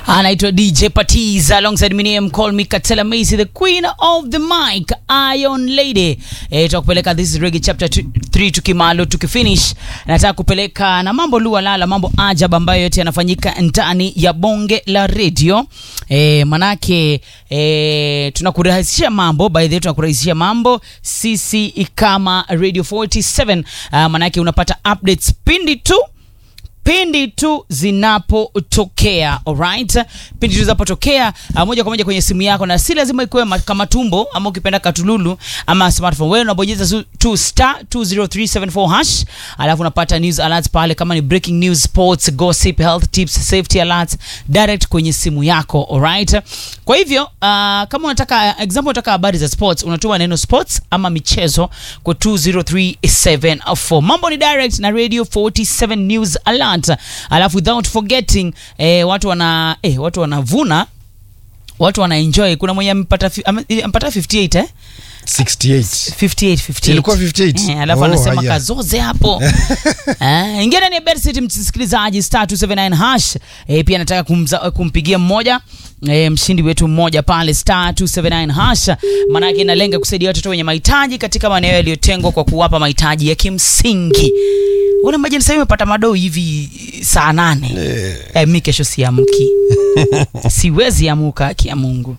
anaitwa dj patiz alongside minium call me katela macy the queen of the mic iron lady e, tutakupeleka this is reggae chapter 3 tukimalo tukifinish nataka kupeleka na mambo lua lala mambo ajab ambayo yote yanafanyika ndani ya bonge la radio e, manake e, tunakurahisishia mambo by the way tunakurahisishia mambo sisi kama radio 47 uh, manake unapata updates pindi tu pindi tu zinapotokea alright pindi tu zinapotokea uh, moja kwa moja kwenye simu yako na si lazima ikuwe ma- kama tumbo ama ukipenda katululu ama smartphone wewe unabonyeza su- tu star 20374 hash alafu unapata news alerts pale kama ni breaking news sports gossip health tips safety alerts direct kwenye simu yako alright kwa hivyo uh, kama unataka example unataka habari za sports unatuma neno sports ama michezo kwa 20374 mambo ni direct na radio 47 news alert alafu without forgetting eh, watu wana eh, watu wanavuna watu wanaenjoy kuna mwenye amepata fi- ame- amepata 58 eh 68 58 58 Ilikuwa 58? eh, alafu Oh, anasema haya. kazoze hapo eh, ingia ndani ya Betcity msikilizaji star 279 hash eh, pia nataka kumza, kumpigia mmoja eh, mshindi wetu mmoja pale star 279 hash maanake inalenga kusaidia watoto wenye mahitaji katika maeneo yaliyotengwa kwa kuwapa mahitaji ya kimsingi una majini sasa umepata madoo hivi saa nane Eh, eh, mi kesho siamki siwezi amuka haki ya mungu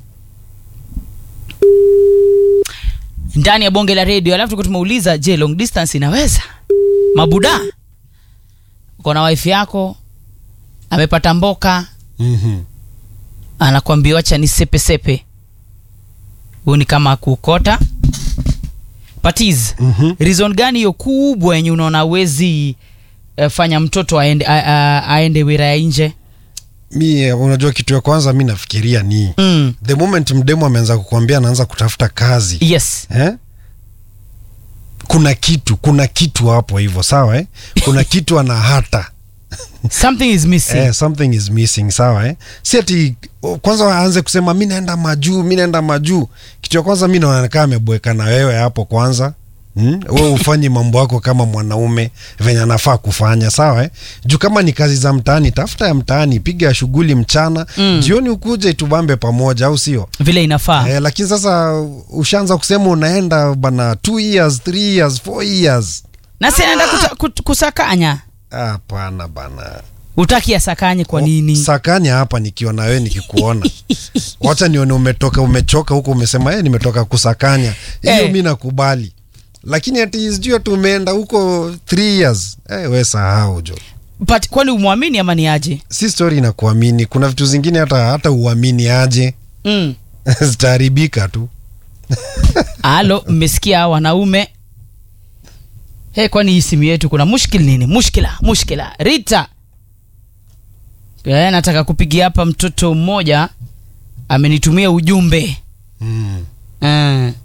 ndani ya bonge la redio alafu tuko tumeuliza je long distance inaweza mabuda uko na wife yako amepata mboka mhm. anakwambia wacha ni sepe sepe huu ni kama kuokota patiz Mhm. reason gani hiyo kubwa yenye unaona awezi uh, fanya mtoto aende, a, a, aende wira ya nje mi eh, unajua kitu ya kwanza mi nafikiria ni mm. the moment mdemo ameanza kukwambia anaanza kutafuta kazi yes eh? kuna kitu kuna kitu hapo hivyo sawa eh? kuna kitu ana hata something is missing eh, something is missing sawa eh? si ati o, kwanza aanze kusema mi naenda majuu mi naenda majuu kitu ya kwanza mi naonekana ameboeka na wewe hapo kwanza Hmm? we ufanye mambo yako kama mwanaume venye anafaa kufanya sawa eh? juu kama ni kazi za mtaani tafuta ya mtaani piga shughuli mchana Mm. jioni ukuje tubambe pamoja au sio vile inafaa eh, lakini sasa ushaanza kusema unaenda bana two years three years four years na si anaenda kuta- kut- kusakanya hapana bana utaki asakanye kwa nini sakanya hapa nikiwa na wewe nikikuona wacha nione umetoka umechoka huko umesema eh, nimetoka kusakanya hiyo Eh. mi nakubali lakini ati sijui ati umeenda huko three years eh, we sahau jo but kwani umwamini ama ni aje si story na kuamini kuna vitu zingine hata hata uamini aje mm. zitaharibika tu alo mmesikia hawa wanaume hey, kwani hii simu yetu kuna mushkil nini mushkila mushkila rita eh, nataka kupigia hapa mtoto mmoja amenitumia ujumbe mm. Eh.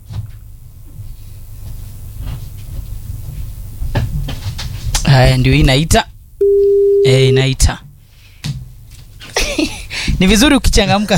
haya ndio hii inaita eh, inaita ni vizuri ukichangamka